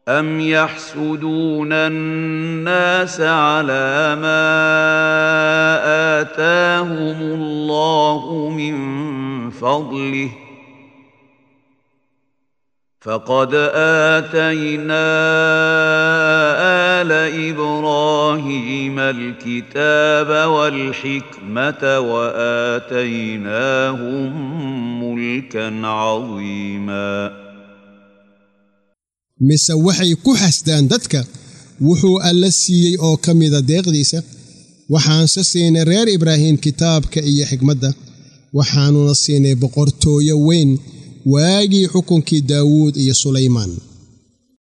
أم يحسدون الناس على ما آتاهم الله من فضله فقد آتينا آل إبراهيم الكتاب والحكمة وآتيناهم ملكا عظيماً mise waxay ku xasdaan dadka wuxuu alla siiyey oo ka mida deeqdiisa waxaanse siinay reer ibraahim kitaabka iyo xikmadda waxaannuna siinay boqortooyo weyn waagii xukunkii daawuud iyo sulaymaan